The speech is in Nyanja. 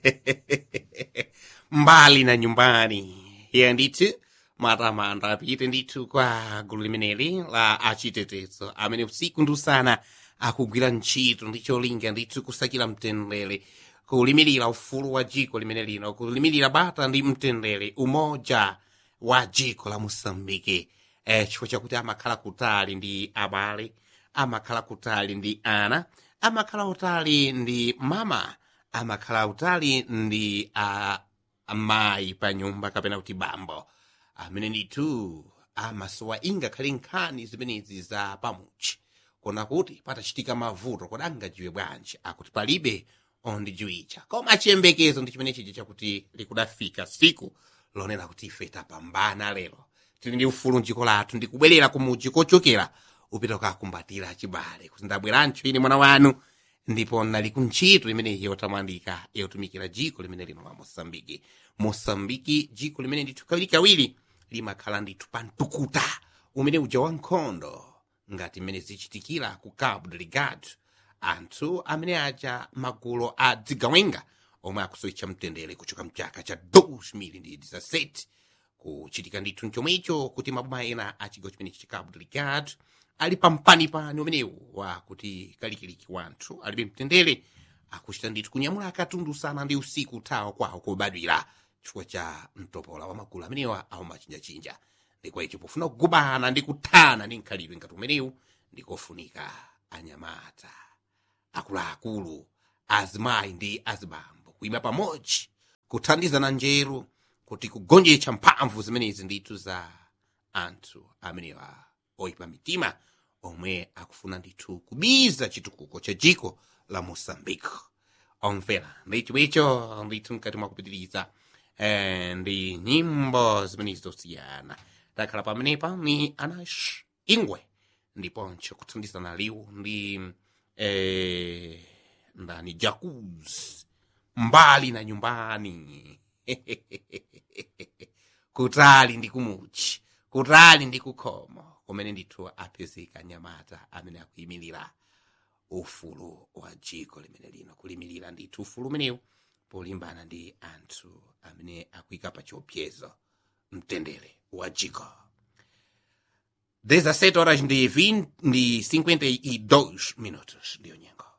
mbali na nyumbani iye ndithu matamando apite ndithu kwa gulu limeneli la achitetezo amene usiku ndi usana akugwira ntchito ndi cholinga ndithu kusakira mtendere kulimirira ufulu wa dziko limene lino kulimirira bata ndi mtendere umoja wa dziko la mosambike eh, chifukwa chakuti amakhala kutali ndi abale amakhala kutali ndi ana amakhala kutali ndi mama amakhala kutali ndi uh, amayi pa nyumba kapena kuti bambo amene ndithu amasowa ingakhale nkhani zimenezi za pamuchi kona kuti patachitika mavuto kodi angajiwe bwanji akuti palibe ondijiwicha koma chiyembekezo ndi chimene chija chakuti likudafika siku lonena kuti ife tapambana lero tili ndi ufulu mdziko lathu ndikubwerera kumudzi kochokera upita kukakumbatira chibale kuti ndabwerancho ine mwana wanu ndipo nali kuntchito imeneyi yotamandika yotumikira dziko limene lino la mosambiki mosambiki dziko limene ndithu kawirikawiri limakhala ndithu pa mtukuta umene uja wa nkhondo ngati mmene zichitikira ku cabo delgado anthu amene aja magulu a dzigawenga omwe akusowa mtendere kuchoka mchaka cha 2017 kuchitika ndithu mchomwecho kuti maboma ena a chigawo chimenechi cha cabo delgado ali pampanipani umenewu wakuti kalikiliki wanthu alibe mtendere akuchita ndithu kunyamula akatundu usana ndi usiku uthawa kwawo kubadwira chifukwa cha mtopola wa magulu amenewa aumachinjachinja ndikwa icho pofuna kugubana ndi kuthana ndi mkhalidwe ngati umenewu ndikofunika anyamata akuluakulu azimayi ndi azibambo kuyima pamodzi kuthandizana njeru kuti kugonjetsa mphamvu zimenezi ndithu za anthu amenewa oyipa mitima omwe akufuna ndithu kubiza chitukuko cha dziko la moçambique omvera ndi chomwecho ndithu mkati mwa kupitiriza eh, ndi nyimbo zimenezi zosiyana takhala pamenepa ni anash ingwe ndiponso kuthandizana liwu ndi eh, ndani jacuz mbali na nyumbani kutali ndi kumuchi kutali ndi kukhomo kumene ndithu apezeka nyamata amene akuyimirira ufulu wa dziko limene lino kulimirira ndithu ufulu umenewu polimbana ndi anthu amene akuyika pa chiopsezo mtendere wa dziko 17 horas ndi 20 ndi 52 minutos ndiyo nyengo